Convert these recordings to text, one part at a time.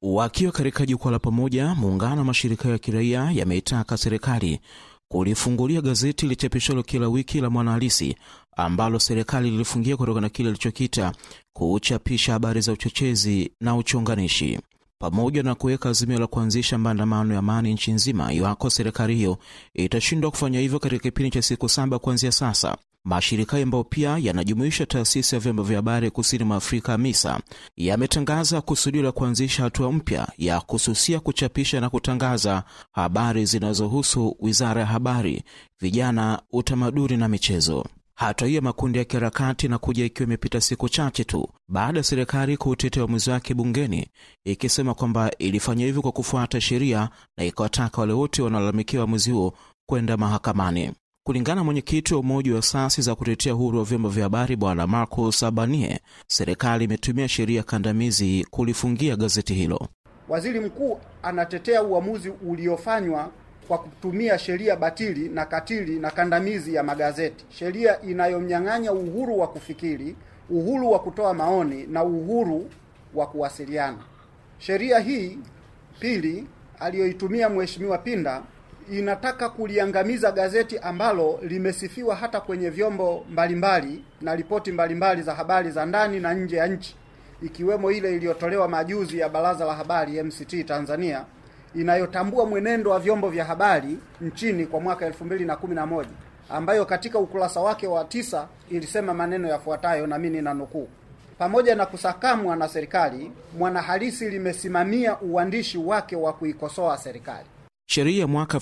Wakiwa katika jukwaa la pamoja, muungano wa mashirika ya kiraia yameitaka serikali kulifungulia gazeti lichapishwalo kila wiki la Mwanahalisi ambalo serikali lilifungia kutokana na kile ilichokita kuchapisha habari za uchochezi na uchonganishi, pamoja na kuweka azimio la kuanzisha maandamano ya amani nchi nzima iwako serikali hiyo itashindwa kufanya hivyo katika kipindi cha siku saba kuanzia sasa. Mashirika hayo ambayo pia yanajumuisha taasisi ya vyombo vya habari kusini mwa Afrika MISA yametangaza kusudio la kuanzisha hatua mpya ya kususia kuchapisha na kutangaza habari zinazohusu wizara ya habari, vijana, utamaduni na michezo. Hatua hiyo makundi ya kiharakati inakuja ikiwa imepita siku chache tu baada ya serikali kuutetea uamuzi wake bungeni, ikisema kwamba ilifanya hivyo kwa kufuata sheria na ikawataka wale wote wanaolalamikia uamuzi huo kwenda mahakamani. Kulingana na mwenyekiti wa umoja wa asasi za kutetea uhuru wa vyombo vya habari Bwana Marcus Abanie, serikali imetumia sheria kandamizi kulifungia gazeti hilo. Waziri mkuu anatetea uamuzi uliofanywa kwa kutumia sheria batili na katili na kandamizi ya magazeti, sheria inayomnyang'anya uhuru wa kufikiri, uhuru wa kutoa maoni na uhuru wa kuwasiliana. Sheria hii pili aliyoitumia Mheshimiwa Pinda inataka kuliangamiza gazeti ambalo limesifiwa hata kwenye vyombo mbalimbali na ripoti mbalimbali za habari za ndani na nje ya nchi, ikiwemo ile iliyotolewa majuzi ya Baraza la Habari MCT Tanzania inayotambua mwenendo wa vyombo vya habari nchini kwa mwaka 2011 ambayo katika ukurasa wake wa tisa ilisema maneno yafuatayo, na mimi ninanukuu: pamoja na kusakamwa na serikali, Mwanahalisi limesimamia uandishi wake wa kuikosoa serikali. Sheria ya mwaka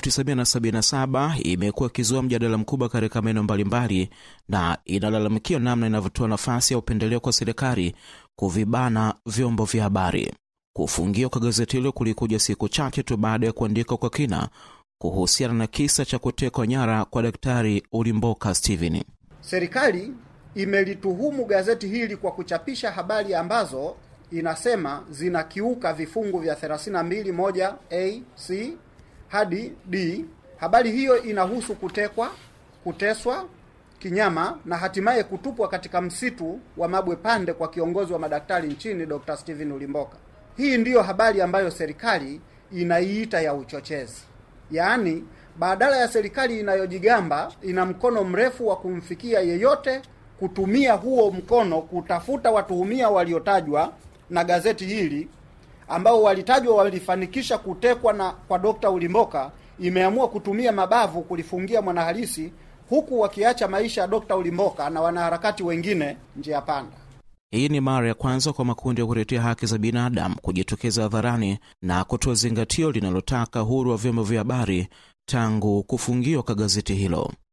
1977 imekuwa ikizua mjadala mkubwa katika maeneo mbalimbali na inalalamikia namna inavyotoa nafasi ya upendeleo kwa serikali kuvibana vyombo vya habari. Kufungiwa kwa gazeti hilo kulikuja siku chache tu baada ya kuandika kwa kina kuhusiana na kisa cha kutekwa nyara kwa Daktari Ulimboka Steven. Serikali imelituhumu gazeti hili kwa kuchapisha habari ambazo inasema zinakiuka vifungu vya 32 moja a c hadi D. Habari hiyo inahusu kutekwa, kuteswa kinyama na hatimaye kutupwa katika msitu wa Mabwe Pande kwa kiongozi wa madaktari nchini Dr. Steven Ulimboka. Hii ndiyo habari ambayo serikali inaiita ya uchochezi. Yaani, badala ya serikali inayojigamba ina mkono mrefu wa kumfikia yeyote, kutumia huo mkono kutafuta watuhumia waliotajwa na gazeti hili ambao walitajwa walifanikisha kutekwa na kwa Dr. Ulimboka, imeamua kutumia mabavu kulifungia Mwanahalisi, huku wakiacha maisha ya Dr. Ulimboka na wanaharakati wengine njia panda. Hii ni mara ya kwanza kwa makundi ya kutetea haki za binadamu kujitokeza hadharani na kutoa zingatio linalotaka uhuru wa vyombo vya habari tangu kufungiwa kwa gazeti hilo.